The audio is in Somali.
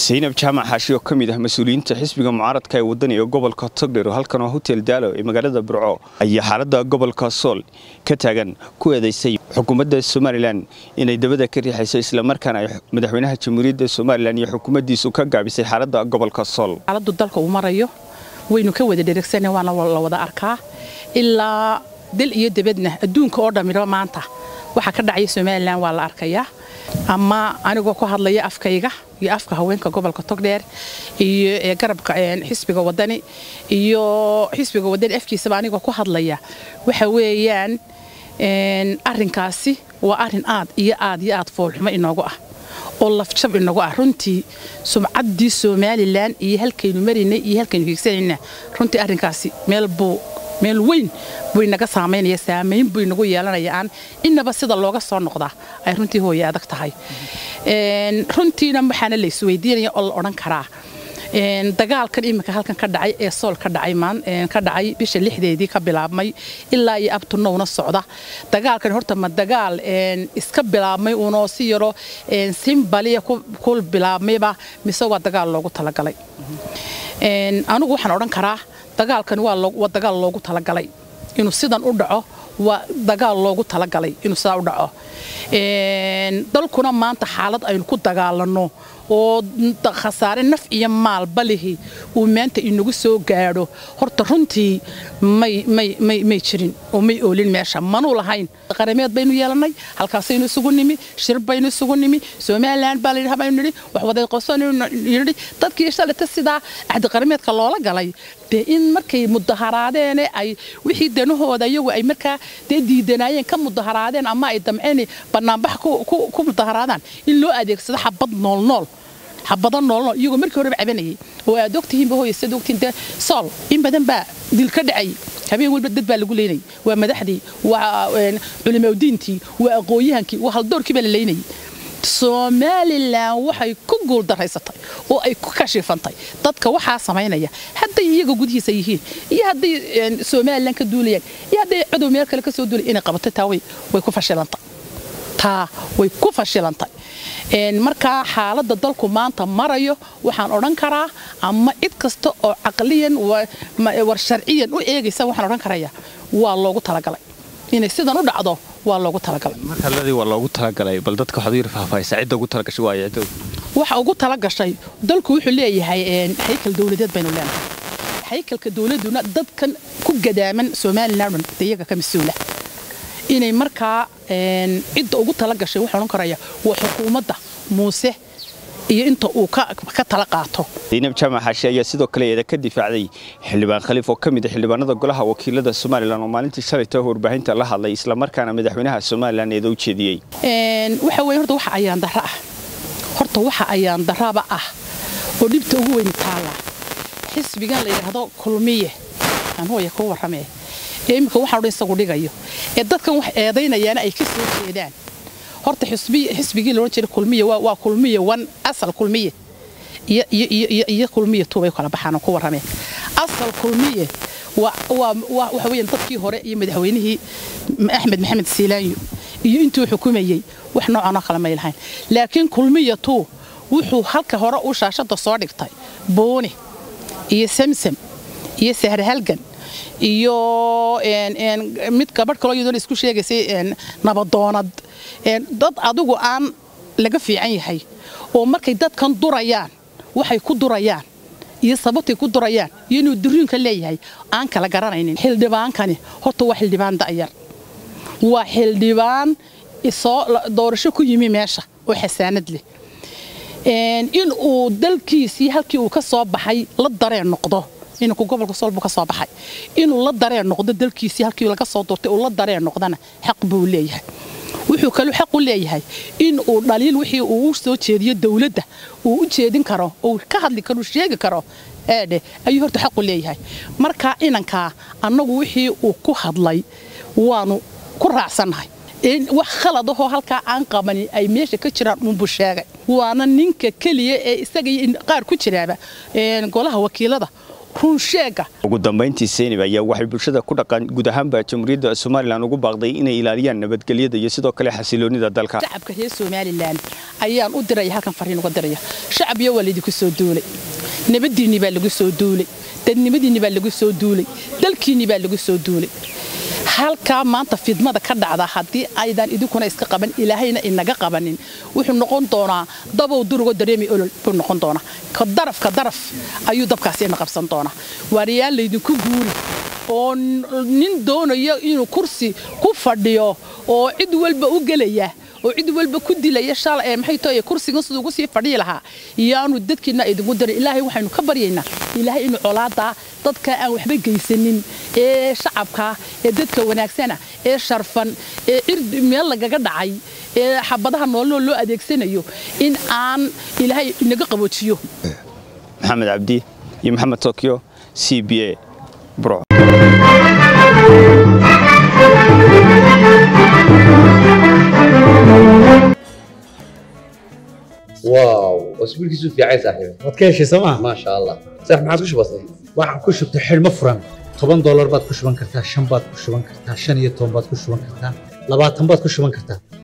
saynab jaamac xaashi oo ka mid ah mas-uuliyiinta xisbiga mucaaradka ee wadani ee gobolka togdheer halkan oo hotel daalo ee magaalada burco ayaa xaaladda gobolka sool ka taagan ku eedaysay xukuumadda somalilan inay dabada ka riixayso islamarkaana ay madaxweynaha jamhuuriyadda somalilan iyo xukuumaddiisu ka gaabisay xaaladda gobolka sool xaaladdu dalka uu marayo waynu ka wada dheregsana waana la wada arkaa ilaa dal iyo debadna adduunka oo dhammiba maanta waxaa ka dhacaya somalilan waa la arkayaa ama anigoo ku hadlaya afkayga iyo afka haweenka gobolka togdheer iyo ee garabka xisbiga wadani iyo xisbiga wadani afkiisaba anigoo ku hadlaya waxa weeyaan arinkaasi waa arin aad iyo aad iyo aad foolxumo inoogu ah oo lafjab inagu ah runtii sumcaddii somalilan iyo halkaynu maraynay iyo halkaynu hiigsanayna runtii arrinkaasi meel buu meel weyn buu inaga saamaynaya saamayn buu inagu yeelanaya aan inaba sida looga soo noqdaa ay runtii hooye adag tahay runtiina waxaana la isweydiinaya oo la odhan karaa dagaalkan iminka halkan ka dhacay ee sool ka dhacay ka dhacay bisha lixdeedii ka bilaabmay ilaa iyo abtunowna socda dagaalkan horta ma dagaal iska bilaabmay uunoo si yaro simbaliya ku bilaabmayba mise waa dagaal loogu talagalay anigu waxaan odhan karaa dagaalkan waa dagaal loogu talagalay inuu sidan u dhaco waa dagaal loogu talagalay inuu sidaa u dhaco dalkuna maanta xaalad aynu ku dagaalanno oo khasaare naf iyo maalba lihi uu maanta inagu soo gaadho horta runtii may jirin oo may oolin meesha manuu lahayn qarameed baynu yeelannay halkaasaynu isugu nimi shir baynu isugu nimi somalilan baa layidhi habaynu nidhi wax wadaqosanidhi dadkii shalata sidaa axdiqarameedka loola galay dee in markay mudaharaadeen ay wixii danahooda iyagu ay markaa dee diidanaayeen ka mudaharaadeen ama ay damceen banaanbax ku mudaharaadaan in loo adeegsado xabad noolnool xabado noolnool iyagoo markii horeba cabanayay oo aad ogtihiinba hooye sad ogtiin dee sool in badan baa dil ka dhacay habeen walba dad baa lagu leynayay waa madaxdii waa culimaudiintii waa aqooyahankii waa haldoorkii baa la leynayay somalilan waxay ku guuldaraysatay oo ay ku kashifantay dadka waxaa samaynaya hadday iyaga gudihiisa yihiin iyo hadday somalilan ka duulayaan iyo hadday cadow meel kale ka soo duulay inay qabatay taa way ku fashilantay taa way ku fashilantay markaa xaaladda dalku maanta marayo waxaan odhan karaa ama cid kasta oo caqliyan war sharciyan u eegaysa waxaan odhan karaya waa loogu talagalay inay sidan u dhacdo waa loogu talagalay markaladii waa loogu talagalay bal dadka waxaad u yar faahfaahisa cidda ugu talagashay waa cidda waxa ugu talagashay dalku wuxuu leeyahay haykal dowladeed baynu leenahay haykalka dowladuna dadkan ku gadaaman somalilan dhan iyaga ka mas-uula inay markaa cidda ugu talagashay waxaan odhan karaya waa xukuumadda muuse iyo inta uu ka tala qaato zaynab jaamac xaashi ayaa sidoo kale eeda ka difaacday xildhibaan khaliif oo ka mid a xildhibaanada golaha wakiilada somalilan oo maalintii shalayta warbaahinta la hadlay islamarkaana madaxweynaha somalilan eeda u jeediyey waxa weye horta waxa ayaan darra ah horta waxa ayaan darraba ah oo dhibta ugu weyni taalla xisbigan la yidhaahdo kulmiye aan hooya kuu warramee ee iminka waxaan odhan isagu dhigayo ee dadkan wax eedaynayaana ay ka soo jeedaan horta xisbigii loodhan jiray kulmiye waa kulmiye wan asal kulmiye iyo kulmiye tuubay kala baxaan ku warrameen asal kulmiye waxa weeyaan dadkii hore iyo madaxweynihii axmed maxamed siilaanyo iyo intuu xukumayey wax noocanoo kale may lahayn laakiin kulmiye tuu wuxuu halka hore u shaashada soo dhigtay booni iyo samsam iyo sahre halgan iyo mid gabadh kaloo iyadoona isku sheegaysay nabadoonad dad adigu aan laga fiican yahay oo markay dadkan durayaan waxay ku durayaan iyo sababtay ku durayaan iyo inuu duriinka leeyahay aan kala garanaynin xildhibaankani horta waa xildhibaan da'yar waa xildhibaan soo doorasho ku yimi meesha oo xasaanad leh in uu dalkiisii halkii uu ka soo baxay la dareen noqdo inanku gobolka soolbu ka soo baxay inuu la dareen noqdo dalkiisii halkii laga soo doortay uu la dareen noqdana xaq buu leeyahay wuxuu kaluu xaq u leeyahay in uu dhaliil wixii uu u soo jeediyo dowladda uu u jeedin karo uu ka hadli karo sheegi karo eedhe ayuu horta xaq u leeyahay marka inankaa annagu wixii uu ku hadlay waanu ku raacsannahay wax khalad ahoo halkaa aan qabanin ay meesha ka jiraan uunbuu sheegay waana ninka keliya ee isaga qaar ku jiraaba golaha wakiilada ruunsheega ugu dambayntii seynab ayaa waxay bulshada ku dhaqan guud ahaanba jamhuuriyadda somalilan ugu baaqday inay ilaaliyaan nabadgelyada iyo sidoo kale xasiloonida dalka shacabka reer somalilan ayaan u diraya halkan fariin uga diraya shacab iyo waa laydinku soo duulay nabadiinni baa lagu soo duulay dadnimadiinni baa lagu soo duulay dalkiinni baa lagu soo duulay halkaa maanta fidmada ka dhacda haddii aydan idinkuna iska qaban ilaahayna inaga qabanin wuxuu noqon doonaa dabow durugo dareemi olol buu noqon doonaa ka daraf ka daraf ayuu dabkaasi ina qabsan doonaa waariyaan laydinku guuri oo nin doonayo inuu kursi ku fadhiyo oo cid walba u gelaya oo cid walba ku dilaya shala ee maxay tahay kursigan siduu ugu sii fadhiyi lahaa iyaanu dadkiina idinku darin ilaahay waxaynu ka baryaynaa ilaahay inuu colaada dadka aan waxba geysanin ee shacabka ee dadka wanaagsana ee sharfan ee cird meel lagaga dhacay ee xabadaha noolnoo loo adeegsanayo in aan ilaahay inaga qaboojiyo maxamed cabdi iyo maxamed tokyo c b a burco واو اسبوع كيسو في عايز صاحبي waad ka heshay sooma ما شاء الله صح ما عادش بسيط waxaan ku shubtay xidhmo furan toban doolar baad ku shuban kartaa shan baad ku shuban kartaa shan iyo toban baad ku shuban kartaa labaatan baad ku shuban kartaa